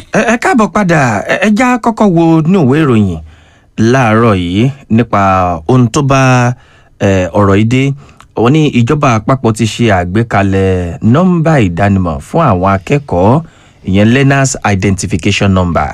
ẹ ẹ káàbọ̀ padà ẹ ẹ já kọ́kọ́ wo inú ìwé ìròyìn láàárọ̀ yìí nípa ohun tó bá ẹ, ọ̀rọ̀ yìí dé wọ́n ní ìjọba àpapọ̀ ti ṣe àgbékalẹ̀ nọ́mbà ìdánimọ̀ fún àwọn akẹ́kọ̀ọ́ ìyẹn learners identification number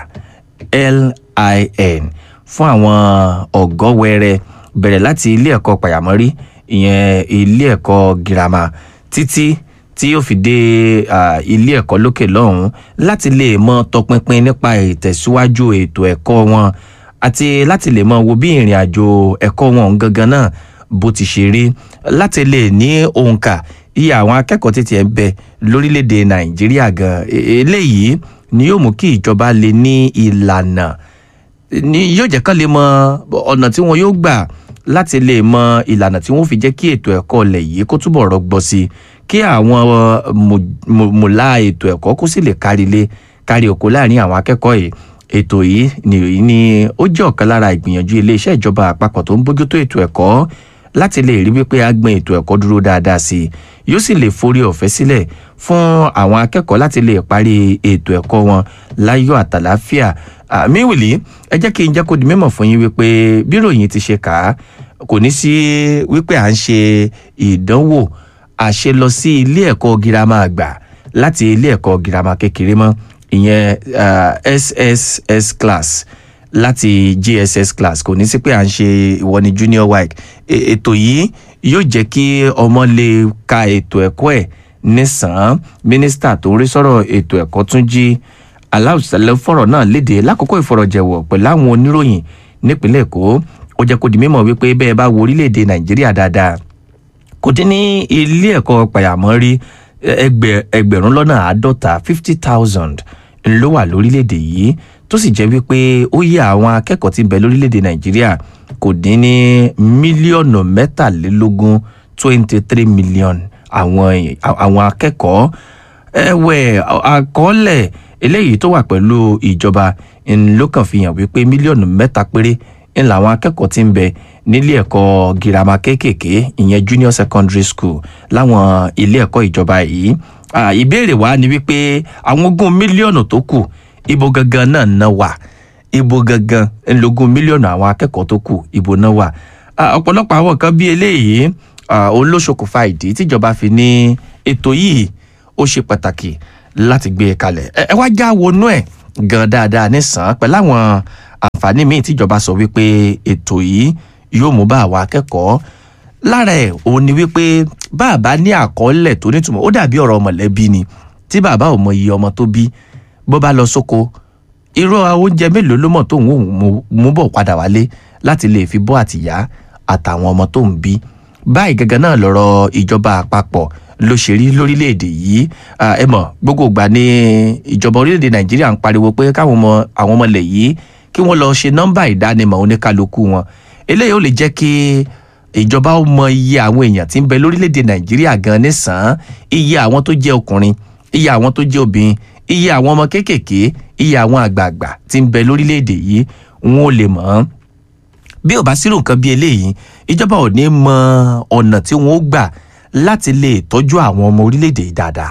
LIN fún àwọn ọ̀gọ́ wẹrẹ bẹ̀rẹ̀ láti ilé ẹ̀kọ́ pàyàmọ́rí ìyẹn ilé ẹ̀kọ́ girama títí tí yóò fi dé ah, ilé ẹ̀kọ́ lókè lọ́hùn-ún láti lè mọ tọpinpin nípa ìtẹ̀síwájú ètò ẹ̀kọ́ wọn àti láti lè mọ wo bí ìrìn àjò ẹ̀kọ́ wọn gangan náà bó ti ṣe rí láti lè ní òǹkà iye àwọn akẹ́kọ̀ọ́ títí ẹ̀ ń bẹ lórílẹ̀‐èdè nàìjíríà gan E- eléyìí ni yóò mú kí ìjọba lè ní ìlànà ni yóò jẹ́ kán lè mọ ọ̀nà tí wọn yóò gbà láti lè mọ ìlànà tí wọ́n fi jẹ́ kí ètò ẹ̀kọ́ ilẹ̀ yìí kó túbọ̀ rọgbọ sí i kí àwọn mù- mù- mùlá ètò ẹ̀kọ́ kó sì lè kárí ilé kárí oko láàrin àwọn akẹ́kọ̀ọ́ yìí ètò yìí ni ni ó jẹ́ ọ̀kan lára ìgbìyànjú iléeṣẹ́ ìjọba àpapọ̀ tó ń bójútó ètò ẹ̀kọ́ láti lè rí wípé a gbin ètò ẹ̀kọ́ dúró dáadáa sí i yóò sì lè forí ọ̀fẹ́ sílẹ̀ fún àwọn akẹ́kọ̀ọ́ láti lè parí ètò ẹ̀kọ́ wọn láyọ̀ àtàláfíà àmìwìlì ẹ jẹ́ kí n jẹ́ kó di mímọ̀ fún yín wípé bí ròyìn ti ṣe kà á kò ní sí wípé à ń ṣe ìdánwò àṣẹ lọ sí ilé ẹ̀kọ́ girama àgbà láti ilé ẹ̀kọ́ girama kékeré mọ́ ìyẹn ah, SSS class láti JSS class kò ní sí pé à ń ṣe ìwọ ni junior WAEC E- ètò yìí yóò jẹ́ kí ọmọ lè ka ètò ẹ̀kọ́ ẹ̀ nísàn-án mínísítà tó ń rí sọ̀rọ̀ ètò ẹ̀kọ́ tún jí aláùsálẹ̀ fọ̀rọ̀ náà léde lákòókò ìfọ̀rọ̀jẹ̀wọ̀ pẹ̀lú àwọn oníròyìn nípínlẹ̀ èkó ó jẹ́ kó di mímọ̀ wípé bẹ́ẹ̀ bá wo orílẹ̀-èdè nàìjíríà dáadáa kò dín ní ilé ẹ̀kọ́ pàyàmọ́rí ẹgbẹ̀ ẹgbẹ̀rún lọ́nà àádọ́ta fifty thousand ló wà lórílẹ̀‐èdè yìí tó sì jẹ́ wípé ó yẹ àwọn akẹ́kọ̀ọ́ tí ń bẹ lórílẹ̀‐èdè nàìjíríà kò dín ní mílíọ̀nù mẹ́tàlélógún twenty three million àwọn èè- àwọn akẹ́kọ̀ọ́ ẹ̀wẹ̀ àkọọ́lẹ̀ eléyìí tó wà pẹ̀lú ìjọba ń ló kàn fi hàn wípé mílíọ̀nù mẹ́ta péré ń làwọn akẹ́kọ̀ọ́ tí ń bẹ nílé ẹ̀kọ́ girama kéékèèké ìyẹn junior secondary school láwọn ilé ẹ̀kọ́ ìjọba yìí Ah, ìbéèrè wa ni wípé àwọn ogún mílíọ̀nù tó kù ibo gangan náà ná wà ibo gangan ńlógún mílíọ̀nù àwọn akẹ́kọ̀ọ́ tó kù ibo náà wà Ah, ọ̀pọ̀lọpọ̀ àwọn nǹkan bíi eléyìí ah, òun ló ṣokùnfà ìdí tíjọba fi ní ètò yìí ó ṣe pàtàkì láti gbé e kalẹ̀ ẹ ẹ wá já wọnú ẹ̀ gan dáadáa nísàn pẹ̀lú àwọn àǹfààní míì tíjọba sọ wípé ètò yìí yóò mú bá àwọn akẹ́kọ̀ọ́ lára ẹ̀ òun ni wípé bàbá ní àkọọ́lẹ̀ tó nítumọ̀ ó dàbí ọ̀rọ̀ mọ̀lẹ́bí ni tí bàbá ò mọ iye ọmọ tó bí bó bá lọ sóko irú oúnjẹ mélòó ló mọ̀ tó ń mú bọ̀ padà wálé láti lè fi bọ́ àtìyá àtàwọn ọmọ tó ń bí báyìí gangan náà lọ́rọ̀ ìjọba àpapọ̀ ló ṣe rí lórílẹ̀‐èdè yìí Ah, ẹ mọ̀ gbogbo ìgbà ni ìjọba orílẹ̀‐èdè nàìjíríà ń pariwo pé káwọn ọmọ àwọn ọmọ ilẹ̀ yìí kí wọ́n lọ ṣe nọ́mbà ìdánimọ̀ oníkálukú wọn eléyìí ó lè jẹ́ kí ìjọba ó mọ iye àwọn èèyàn tí ń bẹ lórílẹ̀‐èdè nàìjíríà gan nísàn-án iye àwọn tó jẹ́ ọkùnrin iye àwọn tó jẹ́ obìnrin iye àwọn ọmọ kéékèèké iye àwọn àgbààgbà tí ń bẹ lórílẹ̀‐èdè yìí wọn ò lè mọ̀ ọ́n bí ò bá sírò nǹkan bí eléyìí ìjọba ò ní mọ ọ̀nà tí wọ́n ó gbà láti lè tọ́jú àwọn ọmọ orílẹ̀‐èdè yìí dáadáa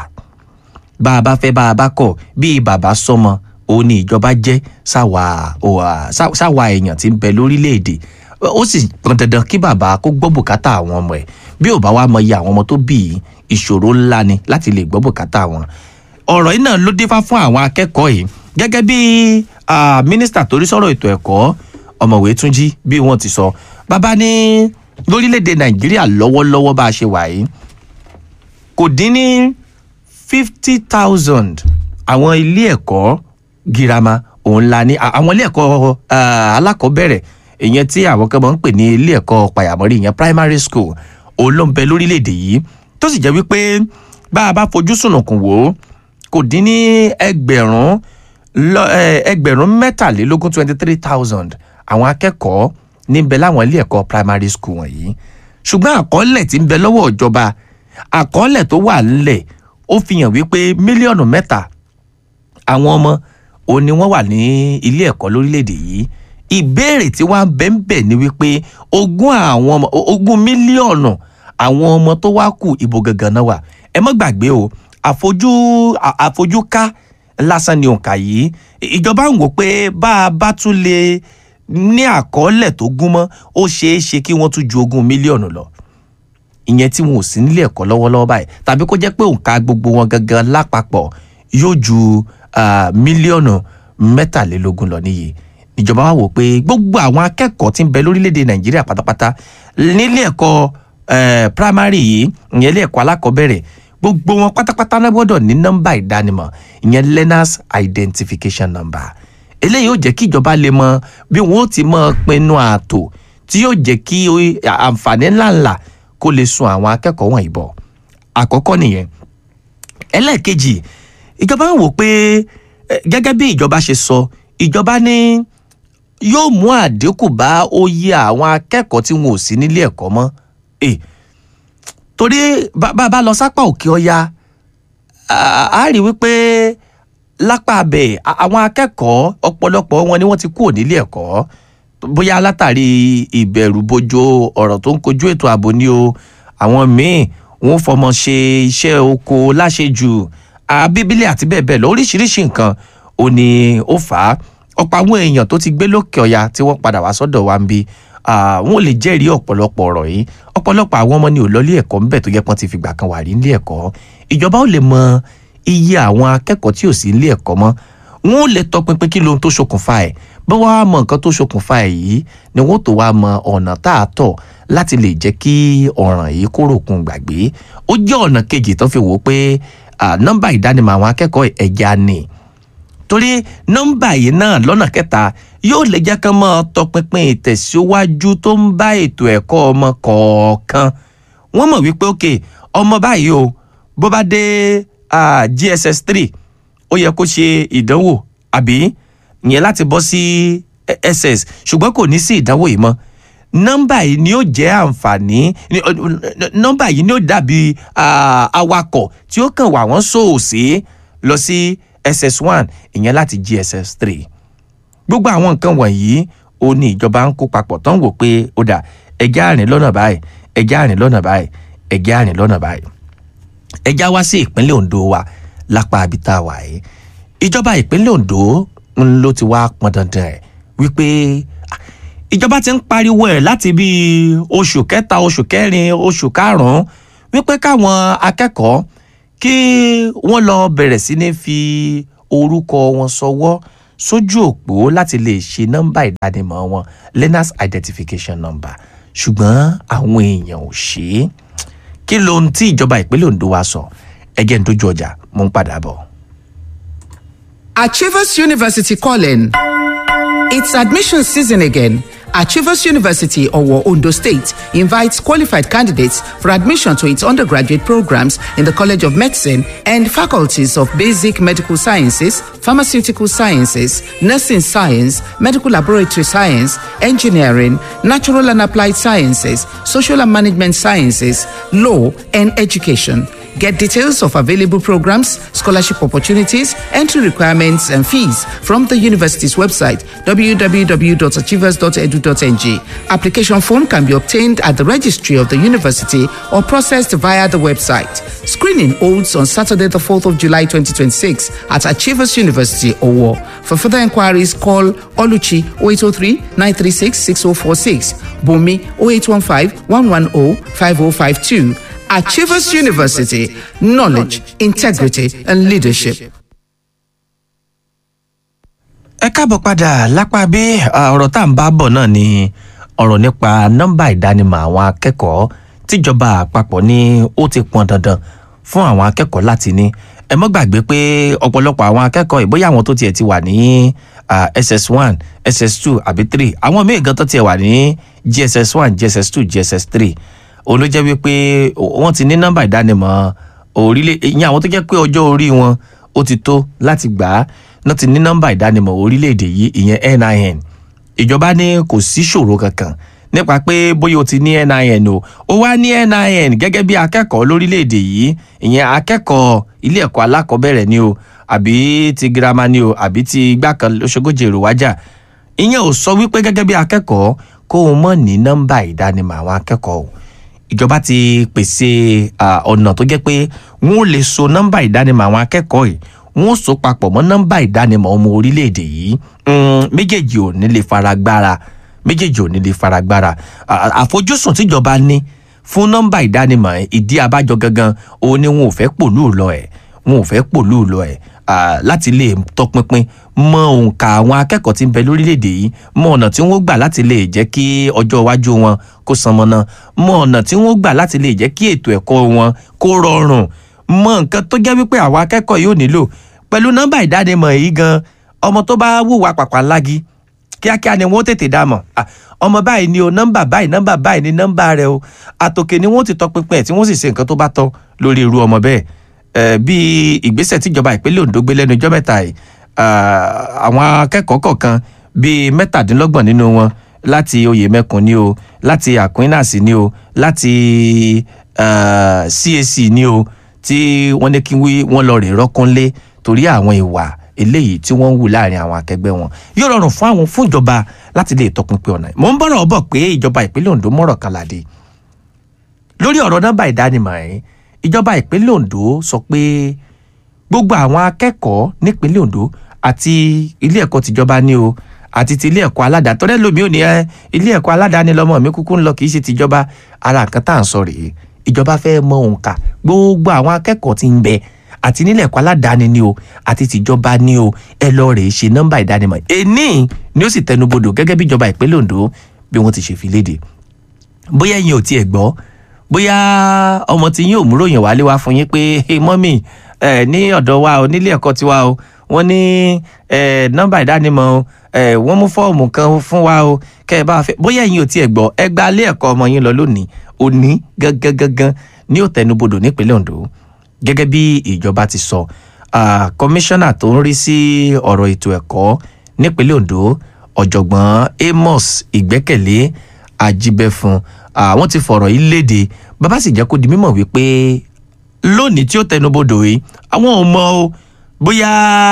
bá a bá fẹ́ bá a bá kọ̀ bí bàbá sọmọ òun ni ìjọba jẹ́ sáwa òwà- sá- sáwa èèyàn tí ń bẹ lórílẹ̀‐èdè ó sì pọn dandan kí bàbá kó gbọ́ bùkátà àwọn ọmọ ẹ̀ bí ò bá wá mọ iye àwọn ọmọ tó bí yìí ìṣòro ńlá ni láti lè gbọ́ bùkátà wọn ọ̀rọ̀ yìí náà ló dífá fún àwọn akẹ́kọ̀ọ́ yìí gẹ́gẹ́ bí ah, mínísítà torí sọ̀rọ̀ ètò ẹ̀kọ́ ọ̀mọ̀wé túnjí bí wọ́n ti sọ bàbá ní lórílẹ̀‐èdè nàìjíríà lọ́wọ́lọ́wọ́ bá a ṣe wà yìí kò dín ní fifty thousand àwọn ilé ẹ̀kọ́ girama òun la ní à- àwọn ilé ẹ̀kọ́ ah, alákọ̀ọ́bẹ̀rẹ̀ ìyẹn tí àwọn kan máa ń pè ní ilé ẹ̀kọ́ pàyàmọ́rí ìyẹn primary school òun ló ń bẹ lórílẹ̀‐èdè yìí tó sì jẹ́ wípé bá a bá fojú sùnùkùn wò ó kò dín ní ẹgbẹ̀rún lọ- eh, ẹgbẹ̀rún mẹ́tàlélógún twenty three thousand àwọn akẹ́kọ̀ọ́ níbẹ̀ láwọn ilé ẹ̀kọ́ primary school wọ̀nyí ṣùgbọ́n àkọọ́lẹ̀ tí ń bẹ lọ́wọ́ ìjọba àkọọ́lẹ̀ tó wà ńlẹ̀ ó fi hàn wípé mílíọ̀nù mẹ́ta àwọn ọmọ òun ni wọ́n wà ní ilé ẹ̀kọ́ lórílẹ̀‐èdè yìí ìbéèrè tí wọ́n á bẹ̀ ń bẹ̀ ni wípé ogún àwọn ọmọ ogún mílíọ̀nù àwọn ọmọ tó wá kù ibo gangan náà wà ẹ má gbàgbé o àfojú à- àfojúká lásán ni òǹkà yìí ìjọba ń wò pé bá a bá tún lè ní àkọọ́lẹ̀ tó gúnmọ́ ó ṣeé ṣe kí wọ́n tún ju ogún mílíọ̀nù lọ ìyẹn tí wọn ò sí nílé ẹ̀kọ́ lọ́wọ́lọ́wọ́ báyìí tàbí kó jẹ́ pé òǹkà gbogbo wọn gangan lápapọ̀ yóò ju ah, mílíọ̀nù mẹ́tàlélógún lọ níye ìjọba wa wò pé gbogbo àwọn akẹ́kọ̀ọ́ tí ń bẹ lórílẹ̀‐èdè nàìjíríà pátápátá nílé ẹ̀kọ́ eh, primary yìí ìyẹn ilé ẹ̀kọ́ alákọ̀ọ́bẹ̀rẹ̀ gbogbo wọn pátápátá náà gbọ́dọ̀ ní nọ́mbà ìdánimọ̀ ìyẹn learners identification number eléyìí yóò jẹ́ kí ìjọba lè mọ bí wọ́n ó ti mọ pinnu ààtò tí yóò jẹ́ kí ó- àǹfààní ńláńlá kó lè sun àwọn akẹ́kọ̀ọ́ wọ̀nyí bọ̀ àkọ́kọ́ nìyẹn ẹlẹ́ẹ̀kejì ìjọba ń wò pé eh, gẹ́gẹ́ bí ìjọba ṣe sọ ìjọba ní yóò mú àdínkù bá oyè àwọn akẹ́kọ̀ọ́ tí wọn ò sí nílé ẹ̀kọ́ mọ́ Eh, torí bá bá- bá lọ sápá òkè ọya a a rí wípé lápá abẹ a- àwọn akẹ́kọ̀ọ́ ọ̀pọ̀lọpọ̀ wọn ni wọ́n ti kúrò nílé ẹ̀kọ́ bóyá látàrí ìbẹ̀rù bojo ọ̀rọ̀ tó ń kojú ètò ààbò ni o àwọn míì wọ́n fọmọ ṣe iṣẹ́ oko láṣejù abíbílẹ̀ àti bẹ́ẹ̀ bẹ́ẹ̀ lọ oríṣiríṣi nǹkan ò ní ó fà á ọ̀pọ̀ àwọn èèyàn tó ti gbé lókè ọya tí wọ́n padà wá sọ́dọ̀ wa ń bí wọn ò lè jẹ́rìí ọ̀pọ̀lọpọ̀ ọ̀rọ̀ yìí ọ̀pọ̀lọpọ̀ àwọn ọmọ ni ò lọ́lé ẹ̀kọ́ ńbẹ̀ tó yẹ pọ́n ti fìgbà kan wà rí nílé ẹ̀kọ́ ìjọba ò lè mọ iye àwọn akẹ́kọ̀ọ́ tí ò sí nílé ẹ̀kọ́ mọ́ wọn ò lè tọpinpin kí lohun tó ṣokùnfà ẹ̀ bí wọ́n á mọ nǹkan tó ṣokùnfà ẹ̀ yìí ni wọ́n tó wá mọ ọ̀nà tá a tọ̀ láti lè jẹ́ kí ọ̀ràn yìí kó ròkun gbàgbé ó jẹ́ ọ̀nà kejì tó fi wò ó pé ah, nọ́mbà ìdánimọ̀ àwọn akẹ́kọ̀ọ́ ẹ̀já ni torí nọ́mbà yìí náà lọ́nà kẹta yóò lè jẹ́ kán mọ́ tọpinpin ìtẹ̀síwájú tó ń bá ètò ẹ̀kọ́ ọmọ kọ̀ọ̀kan wọ́n mọ̀ wípé ok ọmọ báyìí o bó bá dé ah, gss three ó yẹ kó ṣe ìdánwò àbí ìyẹn láti bọ́ sí eh, ss ṣùgbọ́n kò ní sí ìdánwò yìí mọ́ nọ́mbà yìí ni ó jẹ́ àǹfààní ni- ọ- ọ- nọ́mbà yìí ni ó dàbí ah, awakọ̀ tí ó kàn wà wọ́n sòòsì lọ sí ss one ìyẹn láti gss three gbogbo àwọn nǹkan wọ̀nyí ó ní ìjọba ń kó papọ̀ tó ń wò pé ó dà ẹjẹ́ àrìn lọ́nà báyìí ẹjẹ́ àrìn lọ́nà báyìí ẹjẹ́ àrìn lọ́nà báyìí ẹjá wá sí ìpínlẹ̀ Ondo wa lápá abita wa yìí ìjọba ìpínlẹ̀ Ondo ń ló ti wá pọn dandan ẹ̀ wípé ah, ìjọba ti ń pariwo ẹ̀ láti bí oṣù kẹta oṣù kẹrin oṣù karùn-ún wípé káwọn akẹ́kọ̀ọ́ kí wọ́n lọ bẹ̀rẹ̀ sí ní fi orúkọ wọn sọwọ́ sójú òpó láti lè ṣe nọ́mbà ìdánimọ̀ wọn learners identification number ṣùgbọ́n àwọn èèyàn ò ṣe é kí lohun tí ìjọba ìpínlẹ̀ Ondo wa sọ ẹgẹ́ ń dojú ọjà mo ń padà bọ̀. Achievers University calling. It's admission season again. Achievers University, Owo, Ondo State, invites qualified candidates for admission to its undergraduate programs in the College of Medicine and faculties of Basic Medical Sciences, Pharmaceutical Sciences, Nursing Science, Medical Laboratory Science, Engineering, Natural and Applied Sciences, Social and Management Sciences, Law, and Education. Get details of available programs, scholarship opportunities, entry requirements, and fees from the university's website www.achievers.edu.ng. Application form can be obtained at the registry of the university or processed via the website. Screening holds on Saturday, the 4th of July 2026 at Achievers University, Owo. For further inquiries, call Oluchi 0803 936 6046, Bumi 0815 110 5052. Achievers University, knowledge, integrity, and leadership. ẹ káàbọ̀ padà lápá bí ah, ọ̀rọ̀ tá à ń bá bọ̀ náà ni ọ̀rọ̀ nípa nọ́mbà ìdánimọ̀ àwọn akẹ́kọ̀ọ́ tíjọba àpapọ̀ ní ó ti pọn dandan fún àwọn akẹ́kọ̀ọ́ láti ní ẹ mọ́ gbàgbé pé ọ̀pọ̀lọpọ̀ àwọn akẹ́kọ̀ọ́ ìbóyá àwọn tó tiẹ̀ ti wà ní ah, ss one ss two àbí three àwọn míì gan tó tiẹ̀ wà ní gss one gss two gss three òun ló jẹ́ wípé wọ́n ti ní nọ́mbà ìdánimọ̀ orílẹ̀ ìyẹn àwọn tó jẹ́ pé ọjọ́ orí wọn ó ti tó láti gbà á náà ti ní nọ́mbà ìdánimọ̀ orílẹ̀-èdè yìí ìyẹn NIN ìjọba ní kò sí ṣòro kankan nípa pé bóyá o ti ní NIN o ó wá ní NIN gẹ́gẹ́ bí akẹ́kọ̀ọ́ lórílẹ̀-èdè yìí ìyẹn akẹ́kọ̀ọ́ ilé ẹ̀kọ́ alákọ̀ọ́bẹ̀rẹ̀ ni o àbí ti girama ni o àbí ti igbá kan lóṣogójì èrò wájà ìyẹn ò sọ wípé gẹ́gẹ́ bí akẹ́kọ̀ọ́ kó o mọ̀ ní nọ́mbà ìdánimọ̀ àwọn akẹ́kọ̀ọ́ o ìjọba ti pèsè ah, ọ̀nà tó jẹ́ pé wọ́n lè so nọ́mbà ìdánimọ̀ àwọn akẹ́kọ̀ọ́ yìí wọ́n so papọ̀ mọ́ nọ́mbà ìdánimọ̀ ọmọ orílẹ̀-èdè yìí Mm, méjèèjì ò ní lè faragbára méjèèjì ò ní lè faragbára À- àfojúsùn tíjọba ní fún nọ́mbà ìdánimọ̀ ẹ̀, ìdí abájọ gangan òun ni wọn ò fẹ́ pòlú lọ ẹ̀ wọn ò fẹ́ pòlú lọ ẹ̀ à, láti lè tọpinpin mọ òǹkà àwọn akẹ́kọ̀ọ́ tí ń bẹ lórílẹ̀‐èdè yìí mọ ọ̀nà tí wọ́n gbà láti lè jẹ́ kí ọjọ́ iwájú wọn kó sanmọ́nà mọ ọ̀nà tí wọ́n gbà láti lè jẹ́ kí ètò ẹ̀kọ́ wọn kó rọrùn mọ nǹkan tó jẹ́ wípé àwọn akẹ́kọ̀ọ́ yóò nílò pẹ̀lú nọ́mbà ìdánimọ̀ yìí gan ọmọ tó bá wùwà pàpà lági kíákíá ni wọ́n tètè dá mọ̀ Ah, ọmọ báyìí ni o nọ́mbà báyìí nọ́mbà báyìí ni nọ́mbà rẹ o àtòkè ni wọ́n ti tọpinpin ẹ̀ tí wọ́n sì ṣe nǹkan tó bá tọ́ lórí irú ọmọ bẹ́ẹ̀ Eh, bí ìgbésẹ̀ tíjọba ìpínlẹ̀ Ondo gbé lẹ́nu ijọ́ mẹ́ta yìí ah, àwọn akẹ́kọ̀ọ́ kọ̀ọ̀kan bíi mẹ́tàdínlọ́gbọ̀n nínú wọn láti Oyèmẹkùn ni o láti Aquinas ni o láti ah, CAC ni o tí wọ́n ní kí wí- wọ́n lọ rè rọ́kúnlé torí àwọn ìwà eléyìí tí wọ́n ń wù láàrin àwọn akẹgbẹ́ wọn yóò rọrùn fún àwọn fún ìjọba láti lè tọpinpin ọ̀nà mò ń bọ̀rọ̀ bọ̀ pé ìjọba ìpínlẹ̀ Ondo mọ̀rọ̀ kan làdé lórí ọ̀rọ̀ nọ́mbà ìdánimọ̀ ẹ̀ ìjọba ìpínlẹ̀ Ondo sọ pé gbogbo àwọn akẹ́kọ̀ọ́ nípínlẹ̀ Ondo àti ilé ẹ̀kọ́ tìjọba ní o àti ti ilé ẹ̀kọ́ aládàá tọ́lẹ́ lómi ò ní ẹ ilé ẹ̀kọ́ aládàáni lọ́mọ mi kúkú ń lọ kì í ṣe tìjọba ara nǹkan tá à ń sọ rèé ìjọba fẹ́ mọ òǹkà gbogbo àwọn akẹ́kọ̀ọ́ tí ń bẹ àti nílé ẹ̀kọ́ aládàáni ni o àti tìjọba ni o ẹ lọ rèé ṣe nọ́mbà ìdánimọ̀ èní ni ó sì tẹnubodò gẹ́gẹ́ bí ìjọba ìpínlẹ̀ Ondo bí wọ́n ti ṣe fi léde bóyá ẹ̀yin ò tiẹ̀ gbọ́ bóyá ọmọ tí yín ò mú ròyìn wálé wá fún yín pé hey, mọ́mì ẹ ní ọ̀dọ̀ wa o nílé ẹ̀kọ́ tiwa o wọ́n ní ẹ nọ́mbà ìdánimọ̀ o ẹ wọ́n mú fọ́ọ̀mù kan fún wa o kẹ́ ẹ bá fẹ́ bóyá ẹ̀yin ò tiẹ̀ gbọ́ ẹ gba ilé ẹ̀kọ́ ọmọ yín lọ lónìí òní gangan gangan ní ó tẹnubodò nípínlẹ̀ Ondo gẹ́gẹ́ bí ìjọba ti sọ ah, kọmíṣánná tó ń rí sí ọ̀rọ̀ ètò ẹ̀kọ́ nípínlẹ̀ Ondo ọ̀jọ̀gbọ́n Amos Ìgbẹ́kẹ̀lé Ajíbẹ́fun àwọn ti fọ̀rọ̀ yìí léde bàbá sì jẹ́ kó di mímọ̀ wípé lónìí tí ó tẹnubodò yìí àwọn ò mọ o bóyá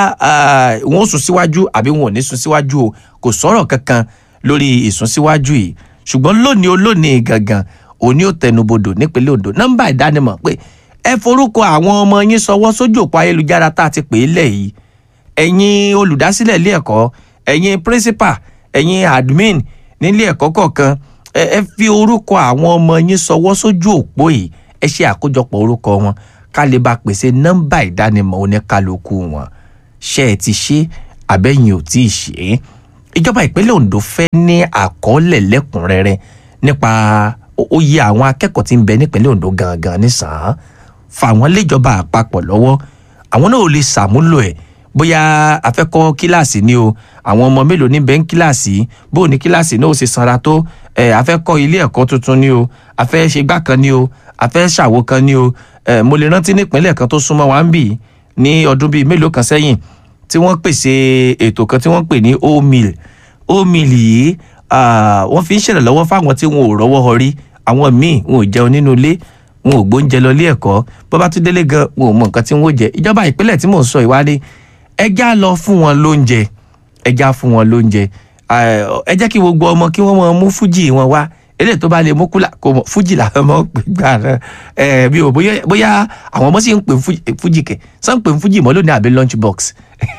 ah, wọn ò sún síwájú àbí wọn ò ní sún síwájú o kò sọ̀rọ̀ kankan lórí ìsún síwájú yìí ṣùgbọ́n lónìí o lónìí gangan òní ò tẹnubodò nípínlẹ̀ Ondo nọ́mbà ìdánimọ̀ pé ẹ forúkọ àwọn ọmọ yín sọwọ́ sójú òpó ayélujára tá a ti pè é lẹ̀ yìí ẹ̀yin olùdásílẹ̀ ilé ẹ̀kọ́ ẹ̀yin principal ẹ̀yin admin nílé ẹ̀kọ́ kọ̀ọ̀kan ẹ ẹ fi orúkọ àwọn ọmọ yín sọwọ́ sójú òpó yìí ẹ ṣe àkójọpọ̀ orúkọ wọn ká lè bá pèsè nọ́mbà ìdánimọ̀ oníkálukú wọn ṣé ẹ ti ṣe àbẹ́yìn ò tí ì ṣe é ìjọba ìpínlẹ̀ Ondo fẹ́ ní àkọọ́lẹ̀ lẹ́kùnrẹ́rẹ́ nípa ó- oyè àwọn akẹ́kọ̀ọ́ tí ń bẹ nípínlẹ̀ Ondo gangan nísàn-án fà wọ́n léjọba àpapọ̀ lọ́wọ́ àwọn náà ò lè ṣàmúlò ẹ̀ bóyá a fẹ́ kọ́ kíláàsì ni o àwọn ọmọ mélòó ní bẹ́ẹ̀ ń kíláàsì bó o ní kíláàsì náà ó ṣe sanra tó ẹ̀ a fẹ́ kọ́ ilé ẹ̀kọ́ tuntun ni o a fẹ́ ṣe gbá kan ni o a fẹ́ ṣàwo kan ni o ẹ̀ mo lè rántí nípínlẹ̀ kan tó súnmọ́ wa ń bì ní ọdún bíi mélòó kan sẹ́yìn tí wọ́n pèsè ètò kan tí wọ́n pè ní omeal omeal yìí ah, wọ́n fi ń ṣèrànlọ́wọ́ fáwọn tí wọn ò rọ́wọ́ họrí àwọn míì wọn ò jẹun nínú ilé wọn ò gbóúnjẹ lọ ilé ẹ̀kọ́ bó bá tún délé gan wọn ò mọ nǹkan tí wọn ò jẹ ìjọba ìpínlẹ̀ tí mò ń sọ ìwádìí ẹjá lọ fún wọn lóúnjẹ ẹjá fún wọn lóúnjẹ Ah, ẹ jẹ́ kí gbogbo ọmọ kí wọ́n mọ mú fújì wọn wá eléyìí tó bá lè mú kúlà kò mọ fújì làwọn ọmọ ń pè gbà náà ẹ bí o bóyá bóyá àwọn ọmọ sì ń pè fújì fújì kẹ sọ ń pè fújì mọ́ lónìí àbí lunch box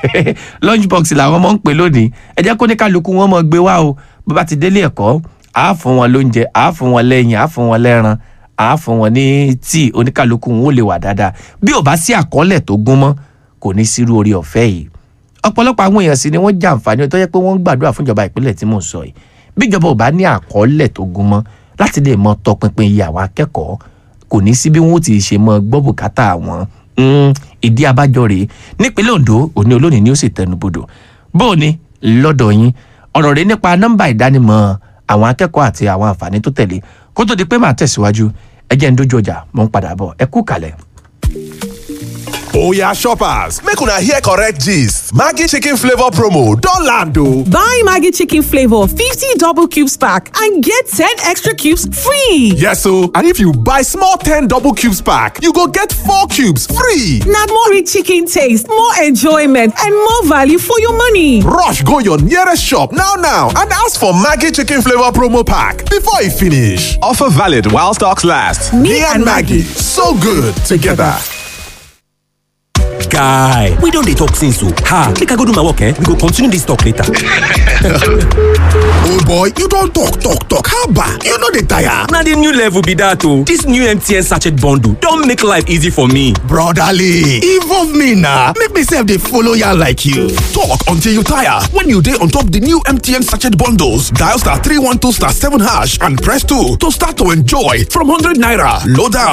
lunch box làwọn ọmọ ń pè lónìí ẹ jẹ́ kó ní kálukú wọn mọ gbé wá o bó bá ti délé ẹ̀kọ́ àá fún wọn lóúnjẹ àá fún wọn lẹ́yìn àá fún wọn lẹ́ran àá fún wọn ní tíì oníkálukú wọn ò lè wà dáadáa bí ò bá sí àkọọ́lẹ̀ tó gún mọ́ kò ní sírú orí ọ̀fẹ́ yìí ọ̀pọ̀lọpọ̀ àwọn èèyàn sì ni wọ́n jàǹfààní tó yẹ pé wọ́n ń gbàdúrà fún ìjọba ìpínlẹ̀ tí mò ń sọ yìí bí ìjọba ò bá ní àkọọ́lẹ̀ tó gún mọ́ láti lè mọ tọpinpin iye àwọn akẹ́kọ̀ọ́ kò ní sí bí wọ́n ó ti ṣe mọ gbọ́ bùkátà wọn Mm, ìdí abájọ rèé nípínlẹ̀ Ondo òní olónìí ni ó sì tẹnubodò bó o ní lọ́dọ̀ yín ọ̀rọ̀ rèé nípa nọ́mbà ìdánimọ̀ àwọn akẹ́kọ̀ọ́ àti àwọn àǹfààní tó tẹ̀lé kó tó di pé màá tẹ̀síwájú ẹ jẹ́ ń dójú ọjà mò ń padà bọ̀ ẹ kú kalẹ̀. Oya shoppers, make una hear correct gist. Maggi chicken flavor promo don land o. Buy Maggie Chicken Flavor 50 double cubes pack and get 10 extra cubes free. Yes o, and if you buy small 10 double cubes pack, you go get 4 cubes free. Now more rich chicken taste, more enjoyment, and more value for your money. Rush go your nearest shop now now and ask for Maggi chicken flavor promo pack before e finish. Offer valid while stocks last. Me, and Maggie, so good together. guy we don dey talk since o ha make i go do my work eh we go continue this talk later. old boy you don talk talk talk haba you no dey tire. na the new level be that o this new mtn sachet bundle don make life easy for me. brotherly involve me na make me sef dey follow yarn like you. talk until you tire when you dey on top the new mtn sachet bundles dial star three one two star seven hash and press two to start to enjoy from hundred naira load am